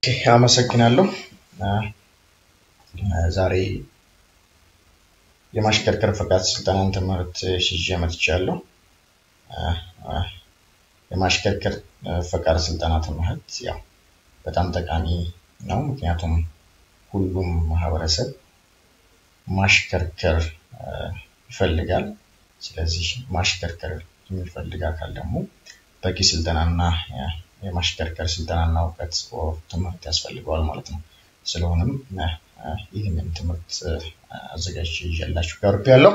አመሰግናለሁ። ዛሬ የማሽከርከር ፈቃድ ስልጠናን ትምህርት ይዤ መጥቻለሁ። የማሽከርከር ፈቃድ ስልጠና ትምህርት ያው በጣም ጠቃሚ ነው። ምክንያቱም ሁሉም ማህበረሰብ ማሽከርከር ይፈልጋል። ስለዚህ ማሽከርከር የሚፈልግ አካል ደግሞ በቂ ስልጠናና የማሽከርከር ስልጠናና እውቀት ትምህርት ያስፈልገዋል ማለት ነው። ስለሆነም ይህንን ትምህርት አዘጋጅቼ ይዤላችሁ ቀርቤያለሁ።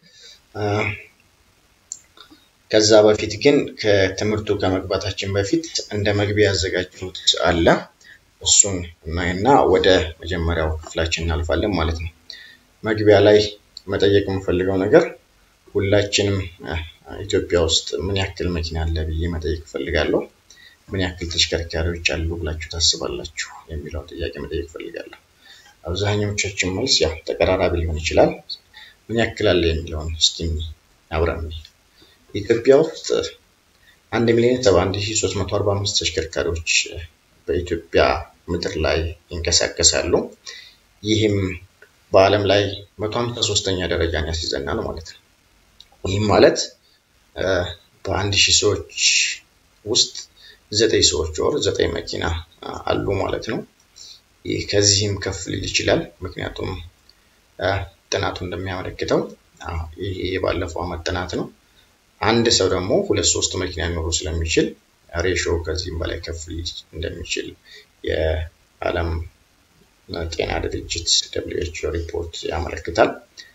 ከዛ በፊት ግን ከትምህርቱ ከመግባታችን በፊት እንደ መግቢያ ያዘጋጀሁት አለ። እሱን እናይና ወደ መጀመሪያው ክፍላችን እናልፋለን ማለት ነው። መግቢያ ላይ መጠየቅ የምፈልገው ነገር ሁላችንም ኢትዮጵያ ውስጥ ምን ያክል መኪና አለ ብዬ መጠየቅ እፈልጋለሁ። ምን ያክል ተሽከርካሪዎች አሉ ብላችሁ ታስባላችሁ የሚለውን ጥያቄ መጠየቅ እፈልጋለሁ። አብዛኞቻችን መልስ ያው ተቀራራቢ ሊሆን ይችላል። ምን ያክል አለ የሚለውን እስኪ አብረን ኢትዮጵያ ውስጥ አንድ ሚሊዮን ሰባ አንድ ሺህ ሶስት መቶ አርባ አምስት ተሽከርካሪዎች በኢትዮጵያ ምድር ላይ ይንቀሳቀሳሉ። ይህም በዓለም ላይ መቶ ሀምሳ ሶስተኛ ደረጃን ያስይዘናል ማለት ነው። ይህም ማለት በአንድ ሺህ ሰዎች ውስጥ ዘጠኝ ሰዎች ወር ዘጠኝ መኪና አሉ ማለት ነው። ይህ ከዚህም ከፍ ሊል ይችላል። ምክንያቱም ጥናቱ እንደሚያመለክተው ይህ የባለፈው ዓመት ጥናት ነው። አንድ ሰው ደግሞ ሁለት ሶስት መኪና ሊኖሩ ስለሚችል ሬሾ ከዚህም በላይ ከፍ ሊል እንደሚችል የዓለም ጤና ድርጅት ደብሊው ኤች ኦ ሪፖርት ያመለክታል።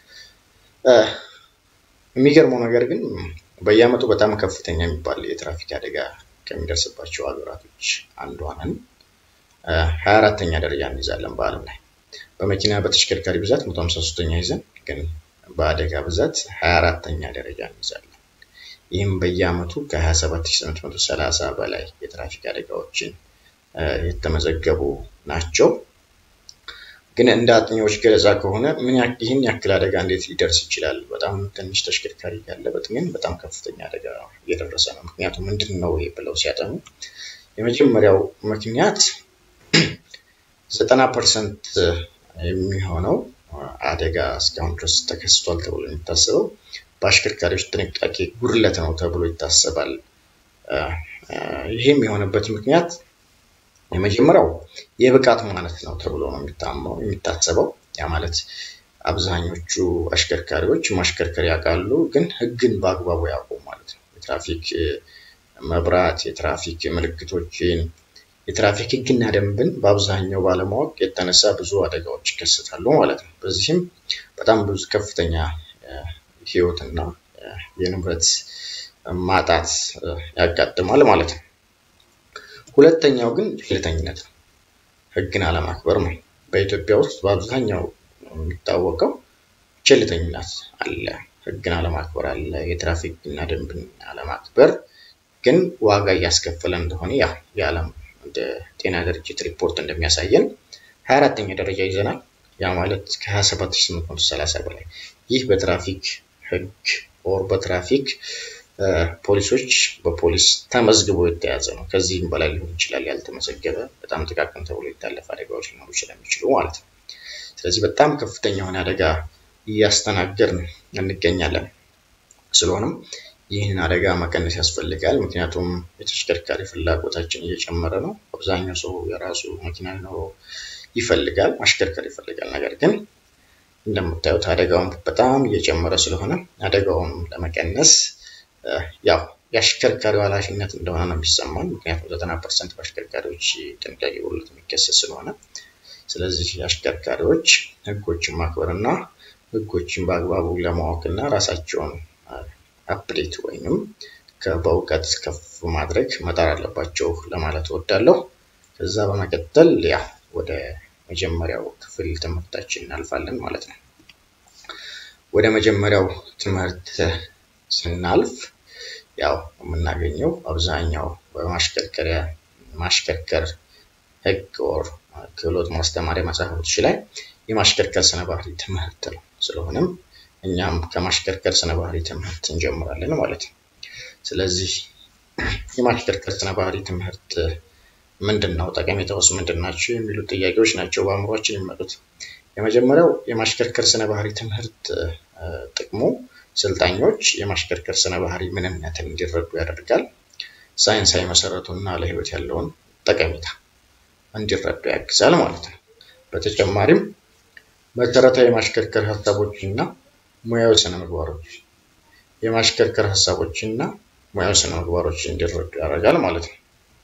የሚገርመው ነገር ግን በየዓመቱ በጣም ከፍተኛ የሚባል የትራፊክ አደጋ ከሚደርስባቸው ሀገራቶች አንዷ ነን። ሀያ አራተኛ ደረጃ እንይዛለን በዓለም ላይ በመኪና በተሽከርካሪ ብዛት መቶ ሀምሳ ሶስተኛ ይዘን ግን በአደጋ ብዛት ሀያ አራተኛ ደረጃ እንይዛለን። ይህም በየዓመቱ ከሀያ ሰባት ሺህ ስምንት መቶ ሰላሳ በላይ የትራፊክ አደጋዎችን የተመዘገቡ ናቸው። ግን እንደ አጥኚዎች ገለጻ ከሆነ ይህን ያክል አደጋ እንዴት ሊደርስ ይችላል? በጣም ትንሽ ተሽከርካሪ ያለበት ግን በጣም ከፍተኛ አደጋ እየደረሰ ነው። ምክንያቱም ምንድን ነው ይሄ ብለው ሲያጠኑ የመጀመሪያው ምክንያት ዘጠና ፐርሰንት የሚሆነው አደጋ እስካሁን ድረስ ተከስቷል ተብሎ የሚታሰበው በአሽከርካሪዎች ጥንቃቄ ጉድለት ነው ተብሎ ይታሰባል። ይህም የሆነበት ምክንያት የመጀመሪያው የብቃት ማነት ነው ተብሎ ነው የሚታሰበው። ያ ማለት አብዛኞቹ አሽከርካሪዎች ማሽከርከር ያውቃሉ፣ ግን ሕግን በአግባቡ ያውቁ ማለት ነው። የትራፊክ መብራት፣ የትራፊክ ምልክቶችን፣ የትራፊክ ሕግና ደንብን በአብዛኛው ባለማወቅ የተነሳ ብዙ አደጋዎች ይከሰታሉ ማለት ነው። በዚህም በጣም ብዙ ከፍተኛ ሕይወትና የንብረት ማጣት ያጋጥማል ማለት ነው። ሁለተኛው ግን ቸልተኝነት ነው። ህግን አለማክበር ነው። በኢትዮጵያ ውስጥ በአብዛኛው የሚታወቀው ቸልተኝነት አለ፣ ህግን አለማክበር አለ። የትራፊክ ህግና ደንብን አለማክበር ግን ዋጋ እያስከፈለ እንደሆነ ያ የዓለም ጤና ድርጅት ሪፖርት እንደሚያሳየን ሀያ አራተኛ ደረጃ ይዘናል። ያ ማለት ከሀያ ሰባት ሺህ ስምንት መቶ ሰላሳ በላይ ይህ በትራፊክ ህግ ኦር በትራፊክ ፖሊሶች በፖሊስ ተመዝግቦ የተያዘ ነው። ከዚህም በላይ ሊሆን ይችላል ያልተመዘገበ በጣም ጥቃቅን ተብሎ የታለፈ አደጋዎች ሊኖሩ ስለሚችሉ ማለት ነው። ስለዚህ በጣም ከፍተኛ የሆነ አደጋ እያስተናገድን እንገኛለን። ስለሆነም ይህንን አደጋ መቀነስ ያስፈልጋል። ምክንያቱም የተሽከርካሪ ፍላጎታችን እየጨመረ ነው። አብዛኛው ሰው የራሱ መኪና ሊኖረው ይፈልጋል፣ ማሽከርከር ይፈልጋል። ነገር ግን እንደምታዩት አደጋውን በጣም እየጨመረ ስለሆነ አደጋውን ለመቀነስ ያው የአሽከርካሪው ኃላፊነት እንደሆነ ነው የሚሰማን። ምክንያቱም ዘጠና ፐርሰንት በአሽከርካሪዎች ጥንቃቄ ጉድለት የሚከሰት ስለሆነ፣ ስለዚህ አሽከርካሪዎች ህጎችን ማክበር እና ህጎችን በአግባቡ ለማወቅ እና ራሳቸውን አፕዴት ወይንም በእውቀት ከፍ ማድረግ መጣር አለባቸው ለማለት እወዳለሁ። ከዛ በመቀጠል ያ ወደ መጀመሪያው ክፍል ትምህርታችን እናልፋለን ማለት ነው። ወደ መጀመሪያው ትምህርት ስናልፍ ያው የምናገኘው አብዛኛው በማሽከርከሪያ ማሽከርከር ህግ ኦር ክህሎት ማስተማሪያ መጽሐፎች ላይ የማሽከርከር ስነ ባህሪ ትምህርት ነው። ስለሆነም እኛም ከማሽከርከር ስነ ባህሪ ትምህርት እንጀምራለን ማለት ነው። ስለዚህ የማሽከርከር ስነ ባህሪ ትምህርት ምንድን ነው? ጠቀሜታውስ ምንድን ናቸው? የሚሉ ጥያቄዎች ናቸው በአእምሯችን የሚመጡት። የመጀመሪያው የማሽከርከር ስነ ባህሪ ትምህርት ጥቅሙ ሰልጣኞች የማሽከርከር ስነ ባህሪ ምንነትን እንዲረዱ ያደርጋል። ሳይንሳዊ መሰረቱና ለህይወት ያለውን ጠቀሜታ እንዲረዱ ያግዛል ማለት ነው። በተጨማሪም መሰረታዊ የማሽከርከር ሀሳቦችና ሙያዊ ስነ ምግባሮች የማሽከርከር ሀሳቦችና ሙያዊ ስነ ምግባሮች እንዲረዱ ያደርጋል ማለት ነው።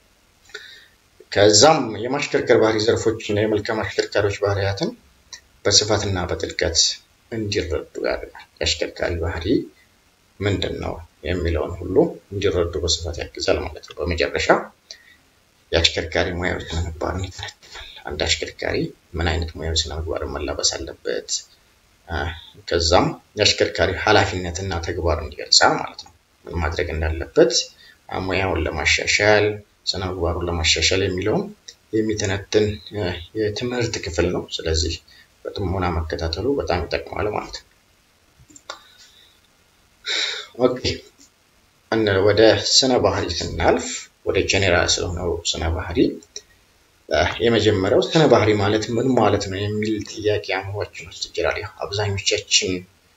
ከዛም የማሽከርከር ባህሪ ዘርፎችና የመልካም አሽከርካሪዎች ባህሪያትን በስፋትና በጥልቀት እንዲረዱ ያደርጋል። የአሽከርካሪ ባህሪ ምንድን ነው የሚለውን ሁሉ እንዲረዱ በስፋት ያግዛል ማለት ነው። በመጨረሻ የአሽከርካሪ ሙያዊ ስነ ምግባርን ይተነትናል። አንድ አሽከርካሪ ምን አይነት ሙያዊ ስነ ምግባርን መላበስ አለበት፣ ከዛም የአሽከርካሪ ኃላፊነትና ተግባርን ይገልጻል ማለት ነው። ምን ማድረግ እንዳለበት ሙያውን ለማሻሻል ስነ ምግባሩን ለማሻሻል የሚለውን የሚተነትን የትምህርት ክፍል ነው። ስለዚህ በጥሞና መከታተሉ በጣም ይጠቅማል ማለት ነው። ኦኬ ወደ ስነ ባህሪ ስናልፍ ወደ ጄኔራል ስለሆነው ስነ ባህሪ የመጀመሪያው ስነ ባህሪ ማለት ምን ማለት ነው የሚል ጥያቄ አእምሯችን ውስጥ ይችላል። ያው አብዛኞቻችን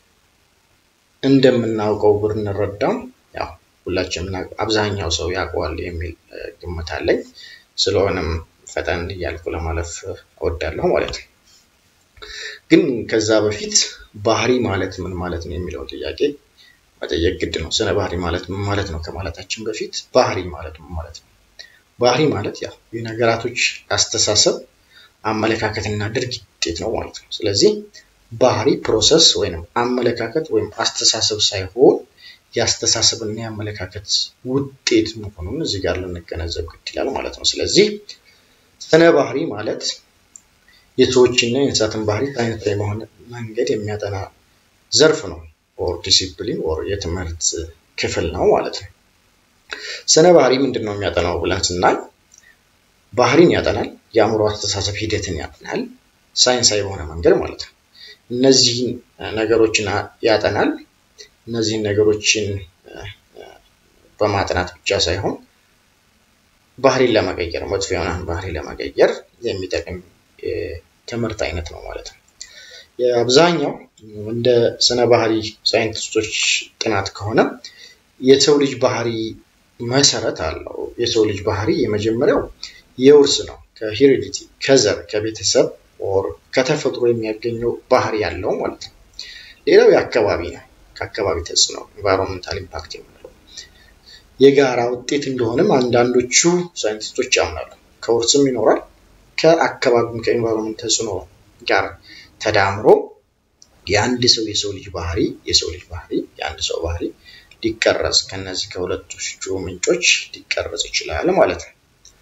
እንደምናውቀው ብንረዳም ያው ሁላችንም አብዛኛው ሰው ያውቀዋል የሚል ግምት አለኝ። ስለሆነም ፈጠን እያልኩ ለማለፍ እወዳለሁ ማለት ነው። ግን ከዛ በፊት ባህሪ ማለት ምን ማለት ነው የሚለውን ጥያቄ መጠየቅ ግድ ነው። ስነ ባህሪ ማለት ምን ማለት ነው ከማለታችን በፊት ባህሪ ማለት ምን ማለት ነው? ባህሪ ማለት ያው የነገራቶች አስተሳሰብ፣ አመለካከትና ድርጊት ውጤት ነው ማለት ነው። ስለዚህ ባህሪ ፕሮሰስ ወይም አመለካከት ወይም አስተሳሰብ ሳይሆን የአስተሳሰብና የአመለካከት ውጤት መሆኑን እዚህ ጋር ልንገነዘብ ግድ ይላል ማለት ነው። ስለዚህ ስነ ባህሪ ማለት የሰዎችና የእንስሳትን ባህሪ ሳይንሳዊ በሆነ መንገድ የሚያጠና ዘርፍ ነው። ኦር ዲሲፕሊን ኦር የትምህርት ክፍል ነው ማለት ነው። ስነ ባህሪ ምንድን ነው የሚያጠናው ብለን ስናይ ባህሪን ያጠናል፣ የአእምሮ አስተሳሰብ ሂደትን ያጠናል፣ ሳይንሳዊ በሆነ መንገድ ማለት ነው። እነዚህን ነገሮችን ያጠናል። እነዚህን ነገሮችን በማጥናት ብቻ ሳይሆን ባህሪን ለመቀየር መጥፎ የሆነን ባህሪ ለመቀየር የሚጠቅም የትምህርት አይነት ነው ማለት ነው። የአብዛኛው እንደ ስነ ባህሪ ሳይንቲስቶች ጥናት ከሆነ የሰው ልጅ ባህሪ መሰረት አለው። የሰው ልጅ ባህሪ የመጀመሪያው የውርስ ነው። ከሄሪዲቲ ከዘር ከቤተሰብ ኦር ከተፈጥሮ የሚያገኘው ባህሪ ያለው ማለት ነው። ሌላው የአካባቢ ነው። ከአካባቢ ተጽዕኖ ኢንቫይሮንመንታል ኢምፓክት የምንለው የጋራ ውጤት እንደሆነም አንዳንዶቹ ሳይንቲስቶች ያምናሉ። ከውርስም ይኖራል ከአካባቢም ከኢንቫይሮንመንት ተጽዕኖ ጋር ተዳምሮ የአንድ ሰው የሰው ልጅ ባህሪ የሰው ልጅ ባህሪ የአንድ ሰው ባህሪ ሊቀረጽ ከነዚህ ከሁለቶቹ ምንጮች ሊቀረጽ ይችላል ማለት ነው።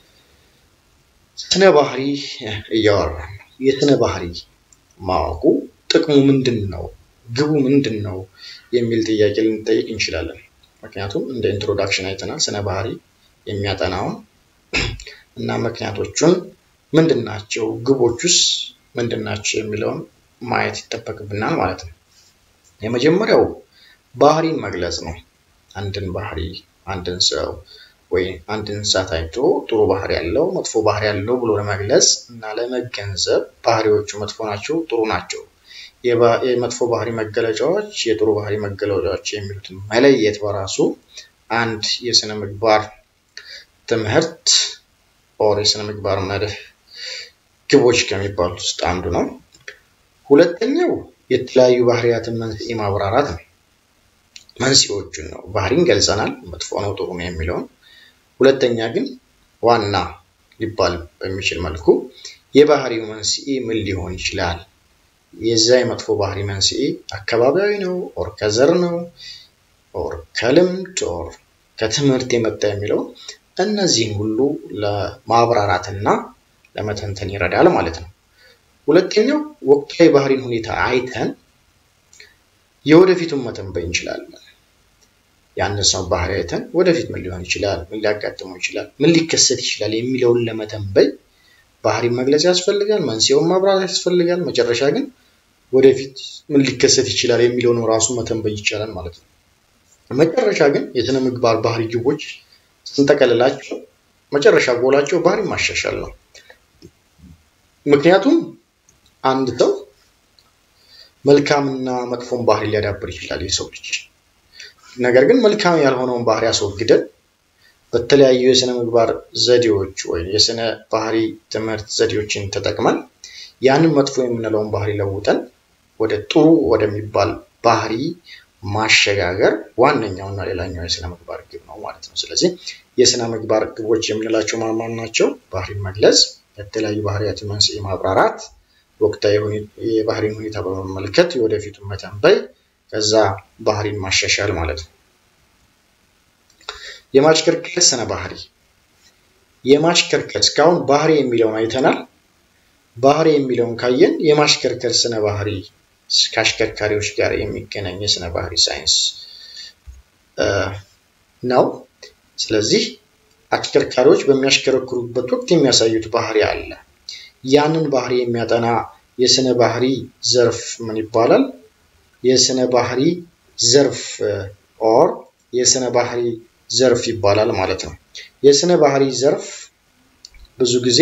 ስነ ባህሪ እያወራን ነው። የስነ ባህሪ ማወቁ ጥቅሙ ምንድን ነው? ግቡ ምንድን ነው? የሚል ጥያቄ ልንጠይቅ እንችላለን። ምክንያቱም እንደ ኢንትሮዳክሽን አይተናል ስነ ባህሪ የሚያጠናውን እና ምክንያቶቹን ምንድን ናቸው፣ ግቦቹስ ምንድን ናቸው የሚለውን ማየት ይጠበቅብናል ማለት ነው። የመጀመሪያው ባህሪን መግለጽ ነው። አንድን ባህሪ አንድን ሰው ወይ አንድ እንስሳት አይቶ ጥሩ ባህሪ ያለው መጥፎ ባህሪ ያለው ብሎ ለመግለጽ እና ለመገንዘብ ባህሪዎቹ መጥፎ ናቸው፣ ጥሩ ናቸው፣ የመጥፎ ባህሪ መገለጫዎች፣ የጥሩ ባህሪ መገለጫዎች የሚሉትን መለየት በራሱ አንድ የስነ ምግባር ትምህርት ኦር የስነ ምግባር መርህ ግቦች ከሚባሉት ውስጥ አንዱ ነው። ሁለተኛው የተለያዩ ባህሪያትን መንስኤ ማብራራት ነው። መንስኤዎቹን ነው። ባህሪን ገልጸናል፣ መጥፎ ነው፣ ጥሩ ነው የሚለውን። ሁለተኛ ግን ዋና ሊባል በሚችል መልኩ የባህሪው መንስኤ ምን ሊሆን ይችላል? የዛ የመጥፎ ባህሪ መንስኤ አካባቢያዊ ነው ኦር ከዘር ነው ኦር ከልምድ ኦር ከትምህርት የመጣ የሚለው እነዚህን ሁሉ ለማብራራትና ለመተንተን ይረዳል ማለት ነው። ሁለተኛው ወቅታዊ ባህሪን ሁኔታ አይተን የወደፊቱን መተንበይ እንችላለን። ያንን ሰው ባህሪ አይተን ወደፊት ምን ሊሆን ይችላል፣ ምን ሊያጋጥመው ይችላል፣ ምን ሊከሰት ይችላል የሚለውን ለመተንበይ ባህሪ መግለጽ ያስፈልጋል፣ መንስኤውን ማብራራት ያስፈልጋል። መጨረሻ ግን ወደፊት ምን ሊከሰት ይችላል የሚለውን ራሱ መተንበይ ይቻላል ማለት ነው። መጨረሻ ግን የስነ ምግባር ባህሪ ግቦች ስንጠቀልላቸው መጨረሻ ጎላቸው ባህሪ ማሻሻል ነው። ምክንያቱም አንድ ሰው መልካምና መጥፎን ባህሪ ሊያዳብር ይችላል የሰው ልጅ። ነገር ግን መልካም ያልሆነውን ባህሪ አስወግደን በተለያዩ የስነ ምግባር ዘዴዎች ወይም የስነ ባህሪ ትምህርት ዘዴዎችን ተጠቅመን ያንን መጥፎ የምንለውን ባህሪ ለውጠን ወደ ጥሩ ወደሚባል ባህሪ ማሸጋገር ዋነኛውና ሌላኛው የስነ ምግባር ግብ ነው ማለት ነው። ስለዚህ የስነ ምግባር ግቦች የምንላቸው ማን ማን ናቸው? ባህሪን መግለጽ፣ የተለያዩ ባህሪያትን መንስኤ ማብራራት፣ ወቅታዊ የባህሪን ሁኔታ በመመልከት የወደፊቱን መተንበይ፣ ከዛ ባህሪን ማሻሻል ማለት ነው። የማሽከርከር ስነ ባህሪ የማሽከርከር እስካሁን ባህሪ የሚለውን አይተናል። ባህሪ የሚለውን ካየን የማሽከርከር ስነ ባህሪ ከአሽከርካሪዎች ጋር የሚገናኝ የስነ ባህሪ ሳይንስ ነው። ስለዚህ አሽከርካሪዎች በሚያሽከረክሩበት ወቅት የሚያሳዩት ባህሪ አለ። ያንን ባህሪ የሚያጠና የስነ ባህሪ ዘርፍ ምን ይባላል? የስነ ባህሪ ዘርፍ ኦር የስነ ባህሪ ዘርፍ ይባላል ማለት ነው። የስነ ባህሪ ዘርፍ ብዙ ጊዜ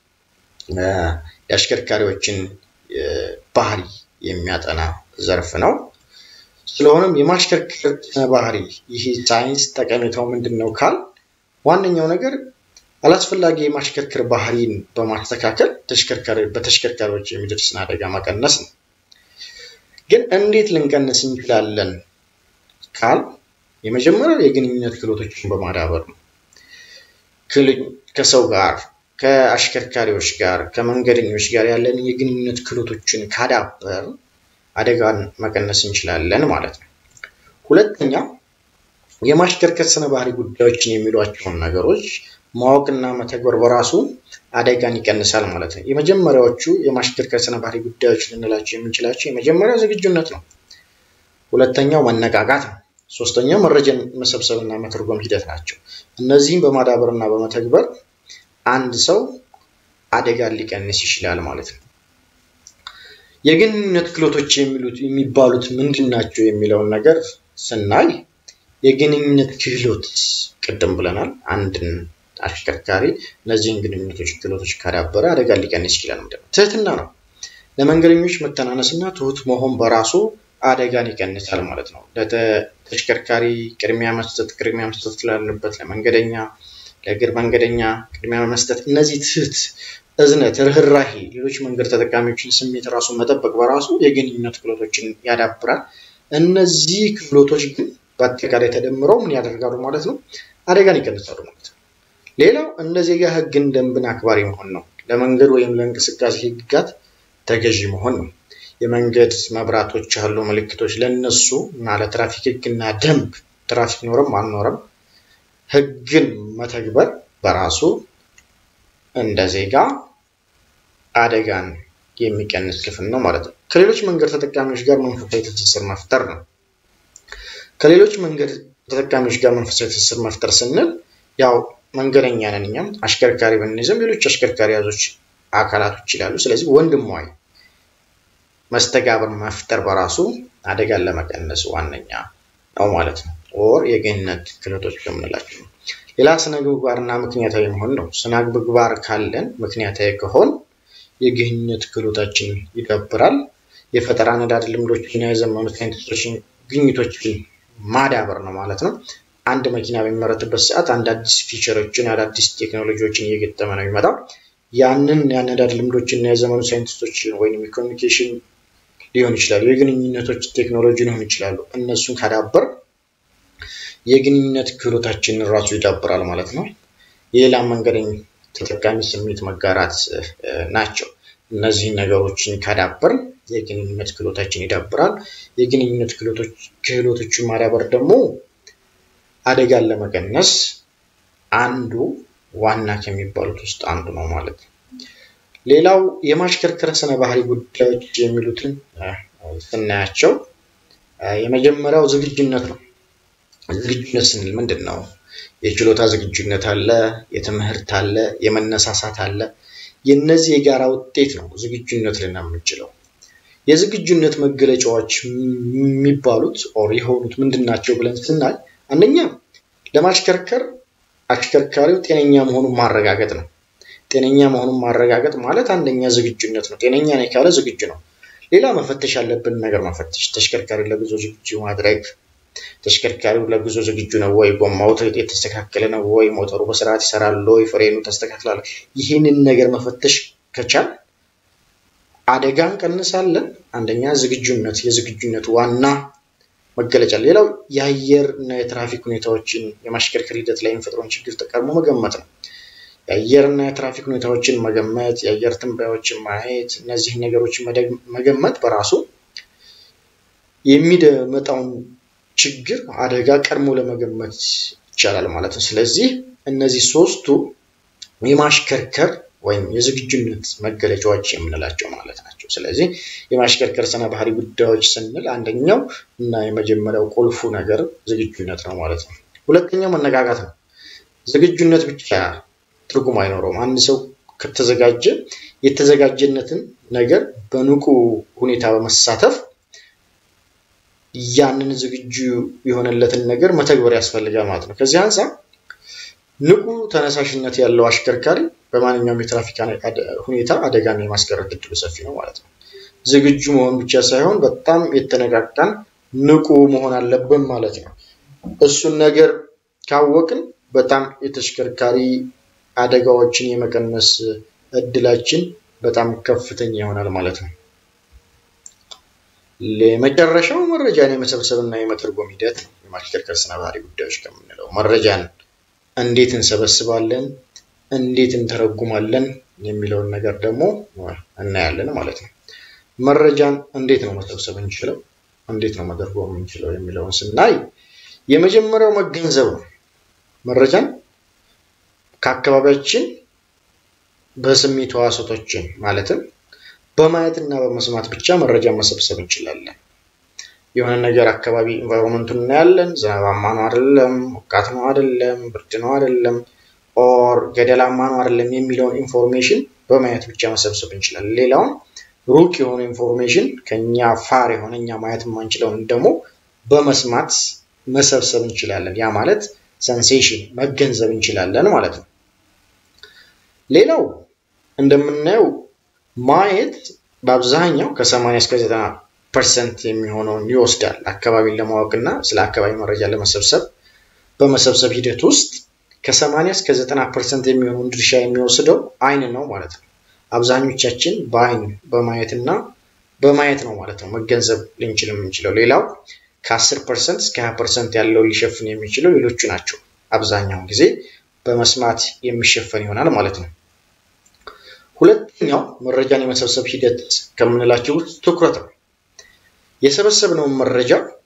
የአሽከርካሪዎችን ባህሪ የሚያጠና ዘርፍ ነው። ስለሆነም የማሽከርከር ስነ ባህሪ ይህ ሳይንስ ጠቀሜታው ምንድን ነው ካል ዋነኛው ነገር አላስፈላጊ የማሽከርከር ባህሪን በማስተካከል በተሽከርካሪዎች የሚደርስን አደጋ መቀነስ ነው። ግን እንዴት ልንቀንስ እንችላለን ካል የመጀመሪያው የግንኙነት ክህሎቶችን በማዳበር ነው። ከሰው ጋር፣ ከአሽከርካሪዎች ጋር፣ ከመንገደኞች ጋር ያለን የግንኙነት ክህሎቶችን ካዳበር አደጋን መቀነስ እንችላለን ማለት ነው። ሁለተኛ የማሽከርከር ስነ ባህሪ ጉዳዮችን የሚሏቸውን ነገሮች ማወቅና መተግበር በራሱ አደጋን ይቀንሳል ማለት ነው። የመጀመሪያዎቹ የማሽከርከር ስነ ባህሪ ጉዳዮች ልንላቸው የምንችላቸው የመጀመሪያው ዝግጁነት ነው። ሁለተኛው መነቃቃት ነው። ሶስተኛው መረጃን መሰብሰብና መተርጎም ሂደት ናቸው። እነዚህም በማዳበር እና በመተግበር አንድ ሰው አደጋን ሊቀንስ ይችላል ማለት ነው። የግንኙነት ክህሎቶች የሚሉት የሚባሉት ምንድን ናቸው የሚለውን ነገር ስናይ የግንኙነት ክህሎት ቅድም ብለናል። አንድን አሽከርካሪ እነዚህን ግንኙነቶች ክህሎቶች ካዳበረ አደጋን ሊቀንስ ይችላል ማለት ነው። ትህትና ነው። ለመንገደኞች መተናነስና ትሁት መሆን በራሱ አደጋን ይቀንሳል ማለት ነው። ለተሽከርካሪ ቅድሚያ መስጠት ቅድሚያ መስጠት ስላለበት ለመንገደኛ ለእግር መንገደኛ ቅድሚያ መስጠት፣ እነዚህ ትህት፣ እዝነት፣ ርኅራሄ፣ ሌሎች መንገድ ተጠቃሚዎችን ስሜት ራሱ መጠበቅ በራሱ የግንኙነት ክህሎቶችን ያዳብራል። እነዚህ ክህሎቶች ግን በአጠቃላይ ተደምረው ምን ያደርጋሉ ማለት ነው? አደጋን ይቀንሳሉ ማለት ነው። ሌላው እንደ ዜጋ ሕግን ደንብን አክባሪ መሆን ነው። ለመንገድ ወይም ለእንቅስቃሴ ሕግጋት ተገዢ መሆን ነው። የመንገድ መብራቶች አሉ፣ ምልክቶች ለነሱ እና ለትራፊክ ሕግና ደንብ ትራፊክ ኖረም አልኖረም ሕግን መተግበር በራሱ እንደ ዜጋ አደጋን የሚቀንስ ክፍል ነው ማለት ነው። ከሌሎች መንገድ ተጠቃሚዎች ጋር መንፈሳዊ ትስስር መፍጠር ነው። ከሌሎች መንገድ ተጠቃሚዎች ጋር መንፈሳዊ ትስስር መፍጠር ስንል ያው መንገደኛ ነን እኛም አሽከርካሪ ብንይዝም ሌሎች አሽከርካሪ ያዞች አካላቶች ይላሉ። ስለዚህ ወንድማዊ መስተጋብር መፍጠር በራሱ አደጋን ለመቀነስ ዋነኛ ነው ማለት ነው። ኦር የግንኙነት ክህሎቶች ከምንላቸው ነው። ሌላ ስነ ምግባርና ምክንያታዊ መሆን ነው። ስነ ምግባር ካለን ምክንያታዊ ከሆን የግንኙነት ክህሎታችን ይዳብራል። የፈጠራ ነዳድ ልምዶችና የዘመኑ ሳይንቲስቶችን ግኝቶችን ማዳበር ነው ማለት ነው። አንድ መኪና በሚመረትበት ሰዓት አንድ አዲስ ፊቸሮችን አዳዲስ ቴክኖሎጂዎችን እየገጠመ ነው የሚመጣው። ያንን የአነዳድ ልምዶችና የዘመኑ ሳይንቲስቶች ወይም የኮሚኒኬሽን ሊሆን ይችላሉ፣ የግንኙነቶች ቴክኖሎጂ ሊሆን ይችላሉ። እነሱን ካዳበር የግንኙነት ክህሎታችንን ራሱ ይዳብራል ማለት ነው። የሌላ መንገደኝ ተጠቃሚ ስሜት መጋራት ናቸው። እነዚህን ነገሮችን ካዳበር የግንኙነት ክህሎታችን ይዳብራል። የግንኙነት ክህሎቶችን ማዳበር ደግሞ አደጋን ለመቀነስ አንዱ ዋና ከሚባሉት ውስጥ አንዱ ነው ማለት ነው። ሌላው የማሽከርከር ስነ ባህሪ ጉዳዮች የሚሉትን ስናያቸው የመጀመሪያው ዝግጁነት ነው። ዝግጁነት ስንል ምንድን ነው? የችሎታ ዝግጁነት አለ፣ የትምህርት አለ፣ የመነሳሳት አለ። የእነዚህ የጋራ ውጤት ነው ዝግጁነት ልና የምንችለው። የዝግጁነት መገለጫዎች የሚባሉት ኦር የሆኑት ምንድን ናቸው ብለን ስናይ አንደኛ ለማሽከርከር አሽከርካሪው ጤነኛ መሆኑን ማረጋገጥ ነው። ጤነኛ መሆኑን ማረጋገጥ ማለት አንደኛ ዝግጁነት ነው። ጤነኛ ነኝ ካለ ዝግጁ ነው። ሌላ መፈተሽ ያለብን ነገር መፈተሽ፣ ተሽከርካሪ ለጉዞ ዝግጁ ማድረግ፣ ተሽከርካሪው ለጉዞ ዝግጁ ነው ወይ፣ ጎማው የተስተካከለ ነው ወይ፣ ሞተሩ በስርዓት ይሰራል ወይ፣ ፍሬኑ ተስተካክሏል። ይህንን ነገር መፈተሽ ከቻል አደጋ እንቀንሳለን። አንደኛ ዝግጁነት፣ የዝግጁነት ዋና መገለጫ። ሌላው የአየር እና የትራፊክ ሁኔታዎችን የማሽከርከር ሂደት ላይ የሚፈጥረውን ችግር ተቀድሞ መገመት ነው። የአየር እና የትራፊክ ሁኔታዎችን መገመት፣ የአየር ትንበያዎችን ማየት፣ እነዚህ ነገሮች መገመት በራሱ የሚመጣውን ችግር አደጋ ቀድሞ ለመገመት ይቻላል ማለት ነው። ስለዚህ እነዚህ ሶስቱ የማሽከርከር ወይም የዝግጁነት መገለጫዎች የምንላቸው ማለት ናቸው። ስለዚህ የማሽከርከር ስነ ባህሪ ጉዳዮች ስንል አንደኛው እና የመጀመሪያው ቁልፉ ነገር ዝግጁነት ነው ማለት ነው። ሁለተኛው መነቃቃት ነው። ዝግጁነት ብቻ ትርጉም አይኖረውም። አንድ ሰው ከተዘጋጀ የተዘጋጀነትን ነገር በንቁ ሁኔታ በመሳተፍ ያንን ዝግጁ የሆነለትን ነገር መተግበር ያስፈልጋል ማለት ነው። ከዚህ አንጻር ንቁ ተነሳሽነት ያለው አሽከርካሪ በማንኛውም የትራፊክ ሁኔታ አደጋን የማስቀረት እድሉ ሰፊ ነው ማለት ነው። ዝግጁ መሆን ብቻ ሳይሆን በጣም የተነቃቃን ንቁ መሆን አለብን ማለት ነው። እሱን ነገር ካወቅን በጣም የተሽከርካሪ አደጋዎችን የመቀነስ እድላችን በጣም ከፍተኛ ይሆናል ማለት ነው። የመጨረሻው መረጃን የመሰብሰብና የመተርጎም ሂደት ነው። የማሽከርከር ስነ ባህሪ ጉዳዮች ከምንለው መረጃን እንዴት እንሰበስባለን፣ እንዴት እንተረጉማለን የሚለውን ነገር ደግሞ እናያለን ማለት ነው። መረጃን እንዴት ነው መሰብሰብ እንችለው፣ እንዴት ነው መተርጎም የምንችለው የሚለውን ስናይ የመጀመሪያው መገንዘብ ነው። መረጃን ከአካባቢያችን በስሜት ሕዋሳቶችን ማለትም በማየት እና በመስማት ብቻ መረጃ መሰብሰብ እንችላለን። የሆነ ነገር አካባቢ ኢንቫይሮንመንቱን እናያለን። ዝናባማ ነው አይደለም፣ ሞቃት ነው አይደለም፣ ብርድ ነው አይደለም፣ ኦር ገደላማ ነው አይደለም የሚለውን ኢንፎርሜሽን በማየት ብቻ መሰብሰብ እንችላለን። ሌላውን ሩቅ የሆነ ኢንፎርሜሽን ከኛ ፋር የሆነ እኛ ማየት የማንችለውን ደግሞ በመስማት መሰብሰብ እንችላለን። ያ ማለት ሰንሴሽን መገንዘብ እንችላለን ማለት ነው። ሌላው እንደምናየው ማየት በአብዛኛው ከ80 እስከ 90 ፐርሰንት የሚሆነውን ይወስዳል። አካባቢን ለማወቅ እና ስለ አካባቢ መረጃ ለመሰብሰብ በመሰብሰብ ሂደት ውስጥ ከ80 እስከ 90 ፐርሰንት የሚሆነውን ድርሻ የሚወስደው አይን ነው ማለት ነው። አብዛኞቻችን በአይን በማየት እና በማየት ነው ማለት ነው መገንዘብ ልንችል የምንችለው። ሌላው ከ10 ፐርሰንት እስከ 20 ፐርሰንት ያለው ሊሸፍን የሚችለው ሌሎቹ ናቸው። አብዛኛውን ጊዜ በመስማት የሚሸፈን ይሆናል ማለት ነው። ሁለተኛው መረጃን የመሰብሰብ ሂደት ከምንላቸው ውስጥ ትኩረት ነው። የሰበሰብነውን መረጃ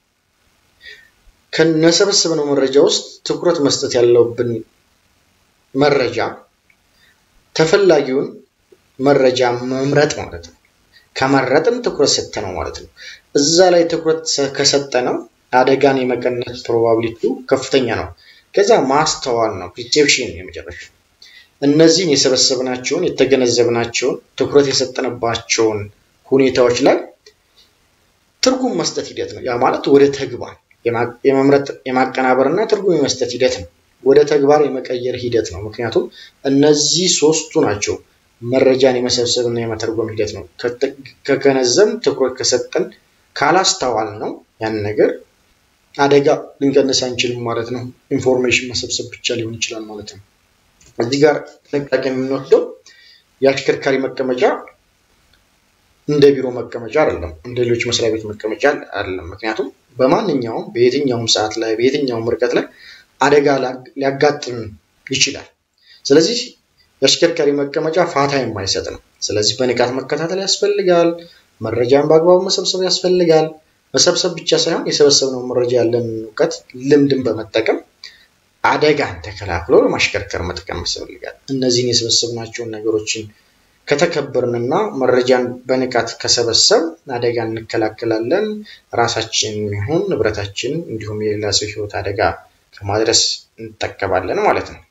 ከነሰበሰብነው መረጃ ውስጥ ትኩረት መስጠት ያለብን መረጃ ተፈላጊውን መረጃ መምረጥ ማለት ነው። ከመረጥን ትኩረት ሰጠነው ማለት ነው። እዛ ላይ ትኩረት ከሰጠነው አደጋን የመቀነስ ፕሮባቢሊቲው ከፍተኛ ነው። ከዛ ማስተዋል ነው ሪሴፕሽን የመጨረሻ እነዚህን የሰበሰብናቸውን የተገነዘብናቸውን ትኩረት የሰጠንባቸውን ሁኔታዎች ላይ ትርጉም መስጠት ሂደት ነው። ያ ማለት ወደ ተግባር የመምረጥ የማቀናበር እና ትርጉም የመስጠት ሂደት ነው። ወደ ተግባር የመቀየር ሂደት ነው። ምክንያቱም እነዚህ ሶስቱ ናቸው መረጃን የመሰብሰብ እና የመተርጎም ሂደት ነው። ከገነዘብ ትኩረት ከሰጠን ካላስተዋል ነው ያን ነገር አደጋ ልንቀንስ አንችልም ማለት ነው። ኢንፎርሜሽን መሰብሰብ ብቻ ሊሆን ይችላል ማለት ነው። እዚህ ጋር ጥንቃቄ የምንወስደው የአሽከርካሪ መቀመጫ እንደ ቢሮ መቀመጫ አይደለም፣ እንደ ሌሎች መስሪያ ቤት መቀመጫ አይደለም። ምክንያቱም በማንኛውም በየትኛውም ሰዓት ላይ በየትኛውም ርቀት ላይ አደጋ ሊያጋጥም ይችላል። ስለዚህ የአሽከርካሪ መቀመጫ ፋታ የማይሰጥ ነው። ስለዚህ በንቃት መከታተል ያስፈልጋል። መረጃን በአግባቡ መሰብሰብ ያስፈልጋል። መሰብሰብ ብቻ ሳይሆን የሰበሰብነው መረጃ ያለን እውቀት ልምድን በመጠቀም አደጋን ተከላክሎ ለማሽከርከር መጠቀም ያስፈልጋል። እነዚህን የሰበሰብናቸውን ነገሮችን ከተከበርንና መረጃን በንቃት ከሰበሰብ አደጋ እንከላከላለን። ራሳችን ይሁን ንብረታችን እንዲሁም የሌላ ሰው ሕይወት አደጋ ከማድረስ እንጠቀማለን ማለት ነው።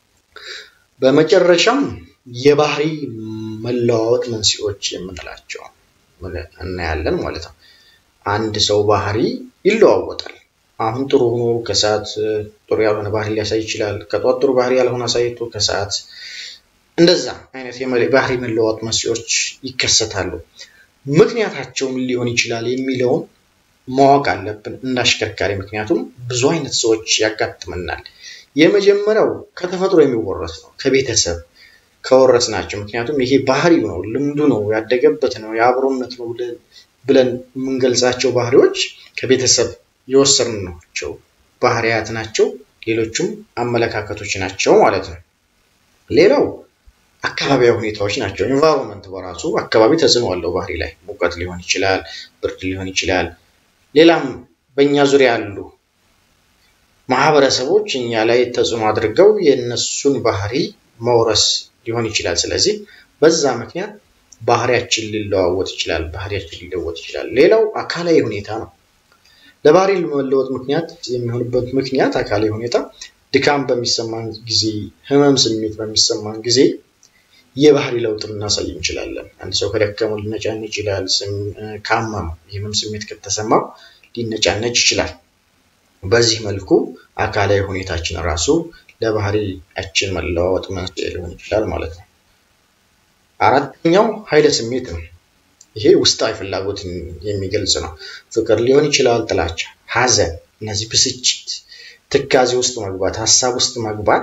በመጨረሻም የባህሪ መለዋወጥ መንስኤዎች የምንላቸው እናያለን ማለት ነው። አንድ ሰው ባህሪ ይለዋወጣል። አሁን ጥሩ ሆኖ ከሰዓት ጥሩ ያልሆነ ባህሪ ሊያሳይ ይችላል። ከጧት ጥሩ ባህሪ ያልሆነ አሳይቶ ከሰዓት እንደዛ አይነት ባህሪ መለዋወጥ መንስኤዎች ይከሰታሉ። ምክንያታቸው ምን ሊሆን ይችላል የሚለውን ማወቅ አለብን እንደ አሽከርካሪ። ምክንያቱም ብዙ አይነት ሰዎች ያጋጥመናል። የመጀመሪያው ከተፈጥሮ የሚወረስ ነው፣ ከቤተሰብ ከወረስ ናቸው። ምክንያቱም ይሄ ባህሪው ነው፣ ልምዱ ነው፣ ያደገበት ነው፣ የአብሮነት ነው ብለን የምንገልጻቸው ባህሪዎች ከቤተሰብ የወሰድናቸው ባህሪያት ናቸው። ሌሎቹም አመለካከቶች ናቸው ማለት ነው። ሌላው አካባቢያዊ ሁኔታዎች ናቸው። ኢንቫይሮንመንት በራሱ አካባቢ ተጽዕኖ አለው ባህሪ ላይ ሙቀት ሊሆን ይችላል፣ ብርድ ሊሆን ይችላል። ሌላም በእኛ ዙሪያ ያሉ ማህበረሰቦች እኛ ላይ ተጽዕኖ አድርገው የእነሱን ባህሪ መውረስ ሊሆን ይችላል። ስለዚህ በዛ ምክንያት ባህሪያችን ሊለዋወጥ ይችላል፣ ባህሪያችን ሊለወጥ ይችላል። ሌላው አካላዊ ሁኔታ ነው። ለባህሪ መለወጥ ምክንያት የሚሆንበት ምክንያት አካላዊ ሁኔታ ድካም በሚሰማን ጊዜ፣ ህመም ስሜት በሚሰማን ጊዜ የባህሪ ለውጥ ልናሳይ እንችላለን። አንድ ሰው ከደከመው ሊነጫነጭ ይችላል። ካመመው የህመም ስሜት ከተሰማው ሊነጫነጭ ይችላል። በዚህ መልኩ አካላዊ ሁኔታችን ራሱ ለባህሪያችን መለዋወጥ መንስኤ ሊሆን ይችላል ማለት ነው። አራተኛው ኃይለ ስሜት ነው። ይሄ ውስጣዊ ፍላጎትን የሚገልጽ ነው። ፍቅር ሊሆን ይችላል፣ ጥላቻ፣ ሐዘን፣ እነዚህ ብስጭት፣ ትካዜ ውስጥ መግባት፣ ሀሳብ ውስጥ መግባት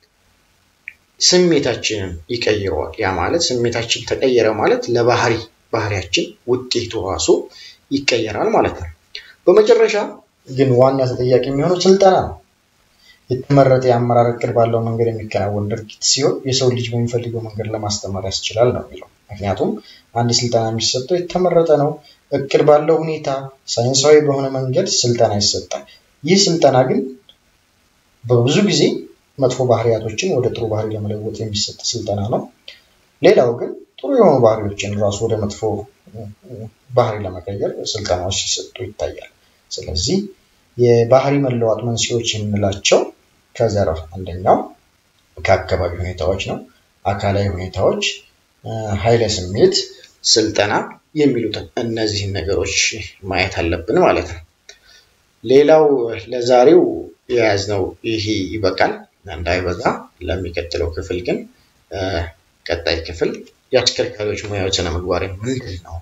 ስሜታችንን ይቀይረዋል። ያ ማለት ስሜታችን ተቀየረ ማለት ለባህሪ ባህሪያችን ውጤቱ ራሱ ይቀየራል ማለት ነው። በመጨረሻ ግን ዋና ተጠያቂ የሚሆነው ስልጠና ነው። የተመረጠ የአመራር እቅድ ባለው መንገድ የሚከናወን ድርጊት ሲሆን የሰው ልጅ በሚፈልገው መንገድ ለማስተማር ያስችላል ነው የሚለው። ምክንያቱም አንድ ስልጠና የሚሰጠው የተመረጠ ነው። እቅድ ባለው ሁኔታ ሳይንሳዊ በሆነ መንገድ ስልጠና ይሰጣል። ይህ ስልጠና ግን በብዙ ጊዜ መጥፎ ባህሪያቶችን ወደ ጥሩ ባህሪ ለመለወጥ የሚሰጥ ስልጠና ነው። ሌላው ግን ጥሩ የሆኑ ባህሪዎችን ራሱ ወደ መጥፎ ባህሪ ለመቀየር ስልጠናዎች ሲሰጡ ይታያል። ስለዚህ የባህሪ መለዋጥ መንስኤዎች የምንላቸው ከዘርፍ አንደኛው ከአካባቢ ሁኔታዎች ነው። አካላዊ ሁኔታዎች፣ ኃይለ ስሜት፣ ስልጠና የሚሉትን እነዚህን ነገሮች ማየት አለብን ማለት ነው። ሌላው ለዛሬው የያዝነው ይሄ ይበቃል። እንዳይበዛ ለሚቀጥለው ክፍል ግን ቀጣይ ክፍል የአሽከርካሪዎች ሙያዊ ስነ ምግባር ምንድን ነው?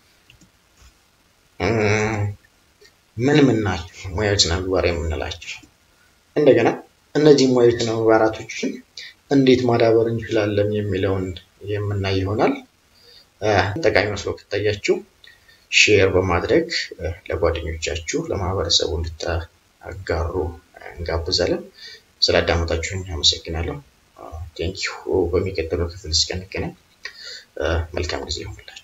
ምን ምን ናቸው ሙያዊ ስነ ምግባር የምንላቸው? እንደገና እነዚህ ሙያዊ ስነ ምግባራቶችን እንዴት ማዳበር እንችላለን የሚለውን የምናይ ይሆናል። ጠቃሚ መስሎ ከታያችሁ ሼር በማድረግ ለጓደኞቻችሁ ለማህበረሰቡ እንድታጋሩ እንጋብዛለን። ስላዳመጣችሁኝ አመሰግናለሁ። ቴንኪዩ። በሚቀጥለው ክፍል እስከንገናኝ መልካም ጊዜ ይሆንላችሁ።